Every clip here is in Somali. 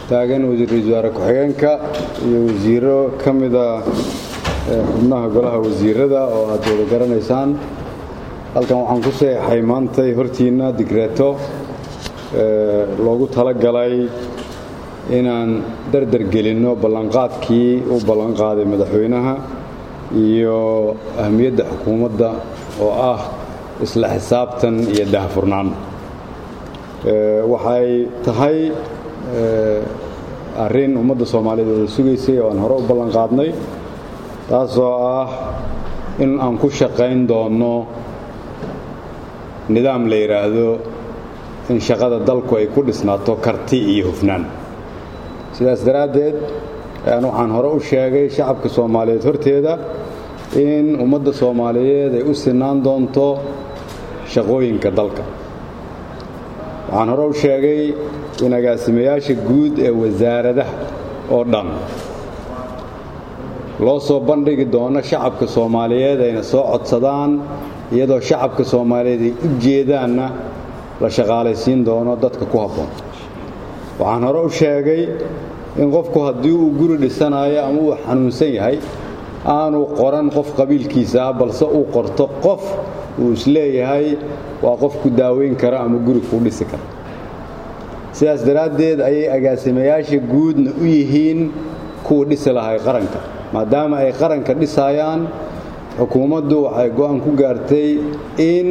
taagan wasiir-ra-iisul wasaare ku-xigeenka iyo wasiiro ka mida xubnaha golaha wasiirada oo aad wada garanaysaan halkan waxaan ku seexay maantay hortiinna digreeto loogu talagalay inaan dardar gelinno ballanqaadkii uu ballanqaaday madaxweynaha iyo ahmiyadda xukuumadda oo ah isla xisaabtan iyo dahfurnaan waxay tahay arrin ummadda soomaaliyeed wada sugaysay oo aan hore u ballanqaadnay taasoo ah in aan ku shaqayn doonno nidaam la yidhaahdo in shaqada dalku ay ku dhisnaato karti iyo hufnaan sidaas daraaddeed ayaan waxaan hore u sheegay shacabka soomaaliyeed horteeda in ummadda soomaaliyeed ay u sinaan doonto shaqooyinka dalka waxaan hore u sheegay in agaasimayaasha guud ee wasaaradaha oo dhan loo soo bandhigi doono shacabka soomaaliyeed ayna soo codsadaan iyadoo shacabka soomaaliyeed ay u jeedaanna la shaqaalaysiin doono dadka ku habboon waxaan hore u sheegay in qofku haddii uu guri dhisanayo ama uu xanuunsan yahay aanu qoran qof qabiilkiisa ah balse uu qorto qof uu isleeyahay waa qof ku daaweyn kara ama guri kuu dhisi kara sidaas daraaddeed ayay agaasimayaasha guudna u yihiin kuwa dhisi lahay qaranka maadaama ay qaranka dhisayaan xukuumaddu waxay go'aan ku gaartay in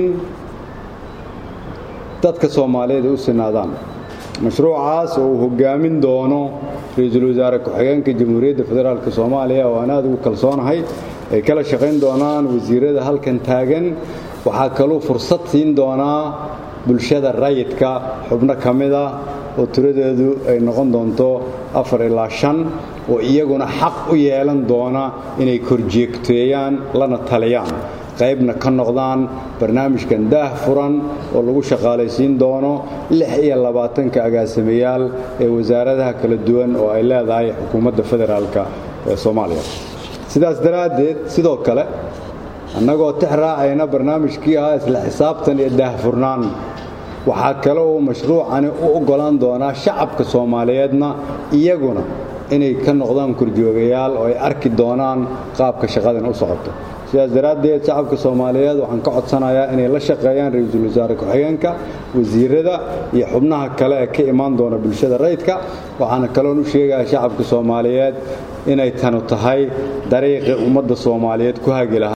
dadka soomaaliyeed ay u sinaadaan mashruucaas oo uu hoggaamin doono ra-iisul wasaare ku-xigeenka jamhuuriyadda federaalk soomaaliya oo aan aad ugu kalsoonahay ay kala shaqayn doonaan wasiirada halkan taagan waxaa kaluu fursad siin doonaa bulshada rayidka xubno ka mid ah oo tiradeedu ay noqon doonto afar ilaa shan oo iyaguna xaq u yeelan doona inay korjeegteeyaan lana taliyaan qaybna ka noqdaan barnaamijkan daah furan oo lagu shaqaalaysiin doono lix iyo labaatanka agaasimayaal ee wasaaradaha kala duwan oo ay leedahay xukuumadda federaalk ee soomaaliya sidaas daraaddeed sidoo kale annagoo tix raacayna barnaamijkii ahaa isla xisaabtan iyo daahfurnaan waxaa kale uu mashruucani u oggolaan doonaa shacabka soomaaliyeedna iyaguna inay ka noqdaan korjoogayaal oo ay arki doonaan qaabka shaqadan u socoto sidaas daraaddeed shacabka soomaaliyeed waxaan ka codsanayaa inay la shaqeeyaan ra-iisul wasaare ku-xigeenka wasiirada iyo xubnaha kale ee ka imaan doona bulshada rayidka waxaana kaloon u sheegaya shacabka soomaaliyeed inay tanu tahay dariiqii ummadda soomaaliyeed ku hagi lahaa